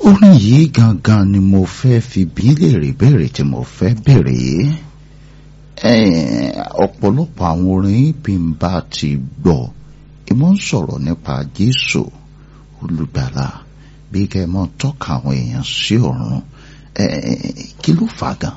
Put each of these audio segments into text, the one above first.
orin yìí gangan ni mo fẹ́ fi bí léèrè béèrè tí mo fẹ́ béèrè yìí ọ̀pọ̀lọpọ̀ àwọn orin bí n bá ti gbọ́ ìmọ̀ ń sọ̀rọ̀ nípa Jésù olùgbàlà bí kẹ́ ẹ mọ́ tọ́ka àwọn èèyàn sí ọ̀run kí ló fà gan.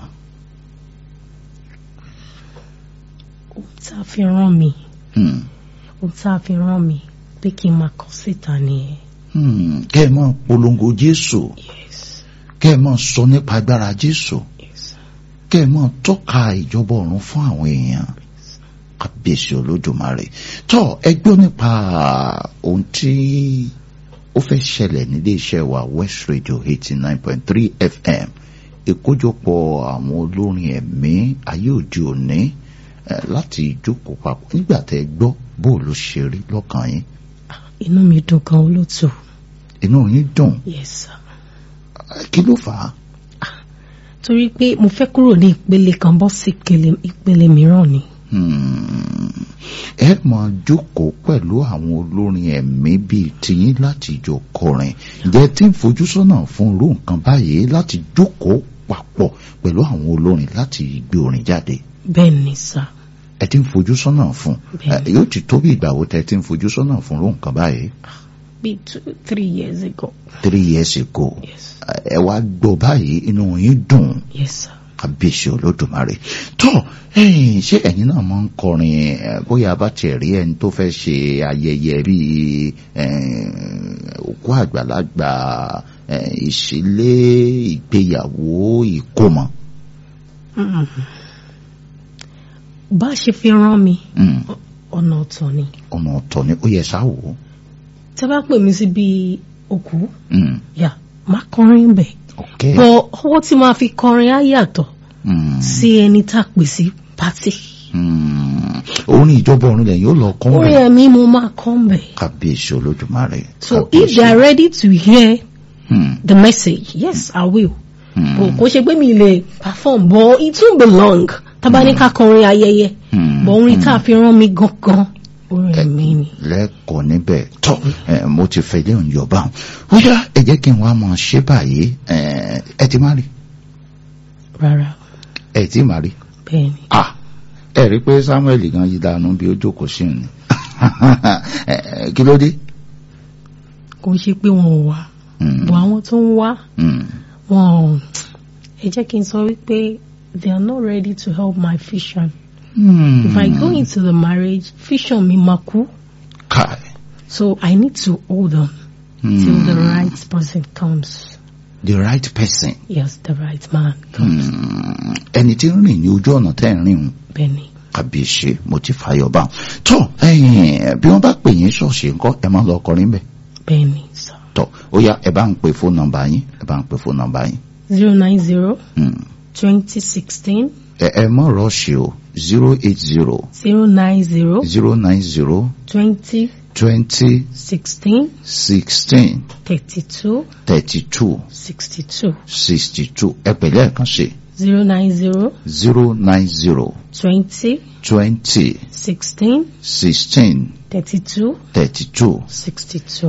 ohun tá a fi rán mi ohun tá a fi rán mi pé kí n máa kọ síta nìyẹn. kẹ́ ẹ mọ́ polongo Jésù yes kẹ́ ẹ mọ́ sọ nípa agbára Jésù yes kẹ́ ẹ mọ́ tọ́ka ìjọba ọ̀run fún àwọn èèyàn kábíyèsí olódùmarè tó ẹ gbọ́ nípa ohun tí ó fẹ́ ṣẹlẹ̀ nílé iṣẹ́ wa West Radio eighty nine point three FM ìkójọpọ̀ àwọn olórin ẹ̀mí ayé òde òní eh, láti jókòó papọ̀ nígbà tẹ́ ẹ gbọ́ bó ló ṣe rí lọ́kàn yín inú mi dùn gan olóòtú inú yín dùn yes sir Eh, kí ló fà á. torí pé mo fẹ́ kúrò ní ìpele kan bọ́ sí ìpele- ìpele mìíràn ni Hmm. ẹ máa jókòó pẹ̀lú àwọn olórin ẹ̀mí bíi tiyín láti jọ kọrin ǹjẹ́ tí ń fojú sọ́nà fún irú nǹkan báyìí láti jókòó papọ̀ pẹ̀lú àwọn olórin láti gbé orin jáde bẹ́ẹ̀ ni sir ẹ ti ń fojú sọ́nà fún Bẹ́ẹ̀. ẹ, yóò ti tó bí ìgbà wo tẹ ti ń fojú sọ́nà fún irú nǹkan báyìí bíi two three years ago three years ago yes ẹ wá gbọ́ báyìí inú yín dùn yes sir kábíyèsí olódùmarè tó ẹ̀yin ṣé ẹ̀yin náà máa ń kọrin ẹ, bóyá bá tiẹ̀ rí ẹni tó fẹ́ ṣe ayẹyẹ bíi ẹ, òkú àgbàlagbà ẹ, ìṣílé ìgbéyàwó ìkómọ. Mm. bá a ṣe fi rán mi Mm, ọ̀nà ọ̀tọ̀ ni ọ̀nà ọ̀tọ̀ ni ó yẹ sá wò ó. tẹ́ bá pè mí sí bíi òkú Mm, yà má kọrin bẹ̀ ok. bọ̀ ọwọ́ tí máa fi kọrin á yàtọ̀ Mm, sí ẹni tá a pè sí pátì mm, orin ìjọba ọ̀run lẹ́yìn ó lọ kọ́ orin rẹ̀ ẹ̀mí mo máa kọ́ ń bẹ̀ kábíyèsí olódùmarè. so if kábíyèsí. they are ready to hear Mm, the message yes I will mm, bò kó ṣe pé mi lè perform but it won't be long tábà ní ká kọrin ayẹyẹ mm, bọ̀ orin mm. tá a fi rán mi gangan orin ẹ̀mí ni. lẹ́kọ̀ọ́ níbẹ̀ tọ́ ẹ, mo ti fẹ́ lé òun yọba ó yá ẹ jẹ́ kí n wá mọ ṣé báyìí ẹ ẹ ti má rí rárá ẹ ti má rí bẹ́ẹ̀ ni à ẹ rí pé Samuel gan yí dànù bí ó jókòó sí ni Ẹ, ẹ, kí ló dé. kò ṣe pé wọn ò wá Mm, bọ̀ àwọn tó ń wá mm, wọn ò ẹ jẹ́ kí n sọ wípé they are not ready to help my vision. mm. If I go into the marriage, vision mi máa kú. Kai. So I need to hold on till the right person comes. the right person Yes, the right man comes. Mm, ẹni tí ń rìn ní ojú ọ̀nà tẹ́ ń rìn un Benny. kàbíyèsí mo ti fàyọ̀ bá tó ẹ̀yin bí wọ́n bá pè yín ṣọ̀ṣì ńkọ́ ẹ máa lọ kọrin bẹ́ẹ̀. Benny, sir. tọ ó yá ẹ bá ń pe fóònù nọ́mbà yín ẹ bá ń pe fóònù nọ́mbà yín Zero nine zero Hmm. twenty sixteen ẹ ẹ mọ rọọṣì o zero eight zero zero nine zero zero nine zero twenty twenty sixteen sixteen thirty two thirty two sixty two sixty two ẹ pẹ̀lẹ́ ẹ̀kan ṣe zero nine zero zero nine zero twenty twenty sixteen sixteen thirty two thirty two sixty two.